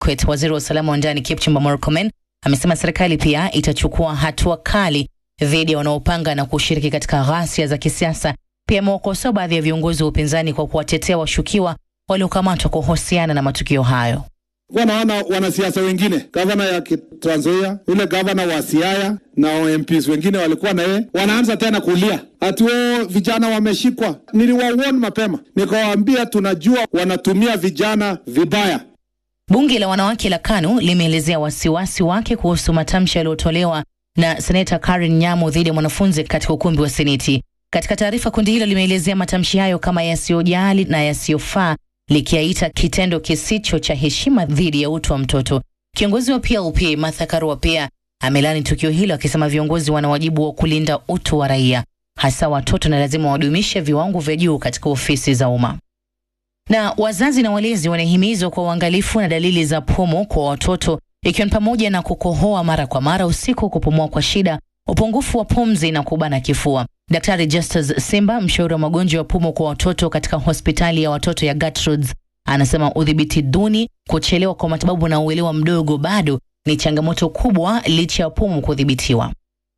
Kwet. Waziri wa usalama wa ndani Kipchumba Murkomen amesema serikali pia itachukua hatua kali dhidi ya wanaopanga na kushiriki katika ghasia za kisiasa. Pia amewakosoa baadhi ya viongozi wa upinzani kwa kuwatetea washukiwa waliokamatwa kuhusiana na matukio hayo. Wanaona wanasiasa wengine, gavana ya Trans Nzoia, yule gavana wa Siaya na MPs wengine walikuwa na yeye, wanaanza tena kulia ati wao vijana wameshikwa. Niliwawarn mapema, nikawaambia tunajua wanatumia vijana vibaya. Bunge la wanawake la KANU limeelezea wasiwasi wake kuhusu matamshi yaliyotolewa na seneta Karen Nyamu dhidi ya mwanafunzi katika ukumbi wa Seneti. Katika taarifa, kundi hilo limeelezea matamshi hayo kama yasiyojali na yasiyofaa, likiaita kitendo kisicho cha heshima dhidi ya utu wa mtoto. Kiongozi wa PLP Martha Karua pia amelani tukio hilo, akisema viongozi wana wajibu wa kulinda utu wa raia, hasa watoto, na lazima wadumishe viwango vya juu katika ofisi za umma na wazazi na walezi wanahimizwa kwa uangalifu na dalili za pumu kwa watoto ikiwa ni pamoja na kukohoa mara kwa mara usiku, kupumua kwa shida, upungufu wa pumzi na kubana kifua. Daktari Justus Simba, mshauri wa magonjwa ya pumu kwa watoto katika hospitali ya watoto ya Gertrudes, anasema udhibiti duni, kuchelewa kwa matibabu na uelewa mdogo bado ni changamoto kubwa licha ya pumu kudhibitiwa.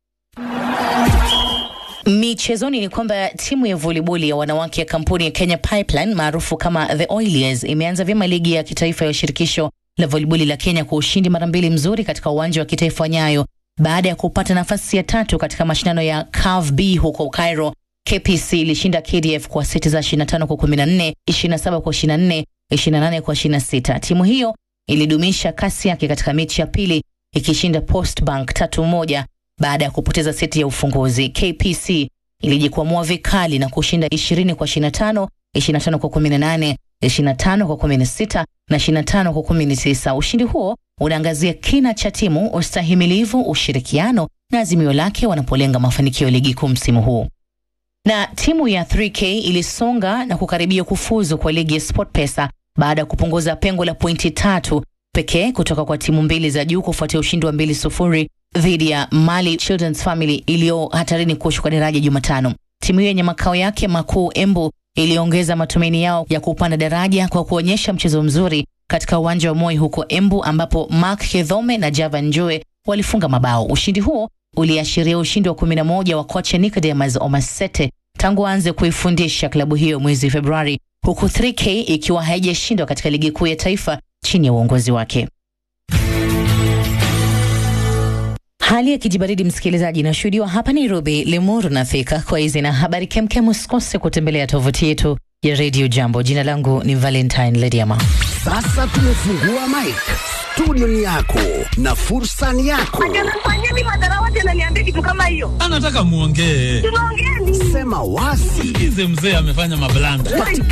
Michezoni ni kwamba timu ya voliboli ya wanawake ya kampuni ya Kenya Pipeline maarufu kama The Oilers imeanza vyema ligi ya kitaifa ya shirikisho la voliboli la Kenya kwa ushindi mara mbili mzuri katika uwanja wa kitaifa wa Nyayo baada ya kupata nafasi ya tatu katika mashindano ya CAF B huko Cairo. KPC ilishinda KDF kwa seti za 25 kwa 14, 27 kwa 24, 28 kwa 26. Timu hiyo ilidumisha kasi yake katika mechi ya pili ikishinda Post Bank tatu moja baada ya kupoteza seti ya ufunguzi. KPC ilijikwamua vikali na kushinda 20 kwa 25, 25 kwa 18, 25 kwa 16 na 25 kwa 19. Ushindi huo unaangazia kina cha timu, ustahimilivu, ushirikiano na azimio lake wanapolenga mafanikio ya ligi kuu msimu huu. Na timu ya 3K ilisonga na kukaribia kufuzu kwa ligi ya SportPesa baada ya kupunguza pengo la pointi tatu pekee kutoka kwa timu mbili za juu kufuatia ushindi wa mbili sufuri dhidi ya Mali Children's Family iliyo hatarini kushuka daraja Jumatano. Timu hiyo yenye makao yake makuu Embu iliongeza matumaini yao ya kupanda daraja kwa kuonyesha mchezo mzuri katika uwanja wa Moi huko Embu, ambapo Mark Kedhome na Java Njue walifunga mabao. Ushindi huo uliashiria ushindi wa 11 wa kocha Nicodemus Omasete tangu aanze kuifundisha klabu hiyo mwezi Februari, huku 3K ikiwa haijashindwa katika ligi kuu ya taifa chini ya uongozi wake. Hali ya kijibaridi msikilizaji, inashuhudiwa hapa Nairobi, Limuru na Thika. Kwa hizi na habari kemkem, usikose kutembelea tovuti yetu ya Radio Jambo. Jina langu ni Valentine Lediama. Sasa tumefungua mic, studio ni yako na fursa ni yako. Fanyeni madharawati ananiambia kitu kama hiyo. Anataka muongee. Tunaongea nini? Sema wazi Sikize mzee amefanya mablanda. katika